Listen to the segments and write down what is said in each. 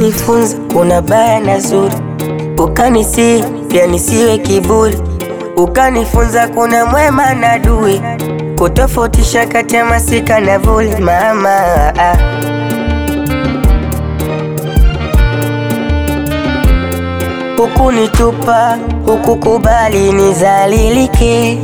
Ukanifunza kuna baya na zuri, ukanisi pia nisiwe kiburi, ukanifunza kuna mwema na adui, kutofautisha kati ya masika na vuli. Mama ah. Hukunitupa, hukukubali nizalilike,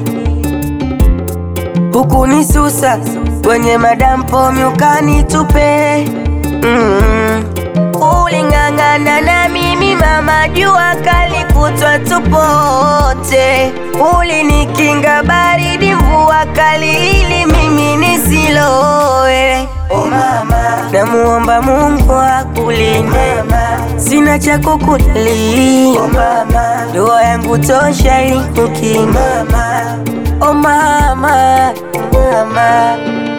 hukunisusa kwenye madampo ukanitupe. Mm. Uling'ang'ana na mimi mama, jua kali kutwa tupote, ulinikinga baridi, mvua kali ili mimi nisilowe. Oh mama, namuomba Mungu akulinde, sina cha kukulia. Oh mama, dua yangu tosha ili kukinga. Oh mama, mama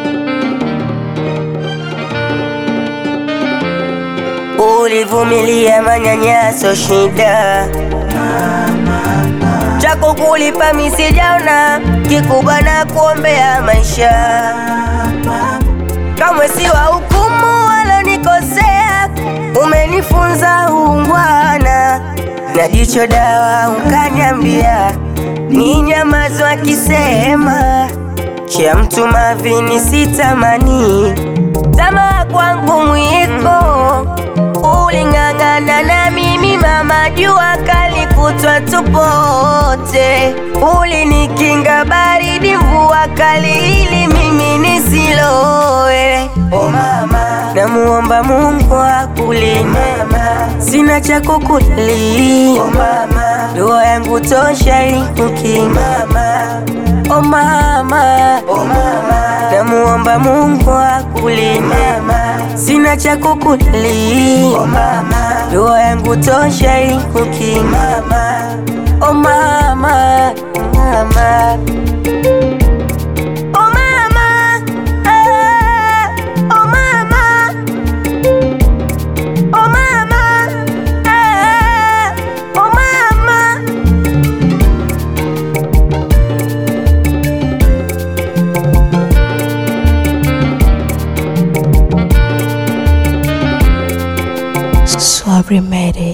Ulivumilia manyanyaso, shida chako kulipa misijaona, kikubwa na kuombea maisha. Kamwe si wa hukumu walonikosea, umenifunza uungwana na jicho dawa, ukanyambia ni nyamazo akisema cha mtu mavini sitamani, tamaa kwangu mwiko Uling'ang'ana na mimi mama, jua kali kutwa tupote, ulinikinga baridi, mvua kali ili mimi nisilowe. Oh mama, namuomba Mungu akulinde, sina cha kukulia. Oh mama, dua yangu tosha ili kukinga. Oh mama, oh mama, namuomba Mungu akulinde, sina cha kukulia. Oh mama, dua yangu tosha ili kukinga. Oh mama, mama. Oh mama, ah, oh mama. Oh mama, ah, oh mama. Swabri made it.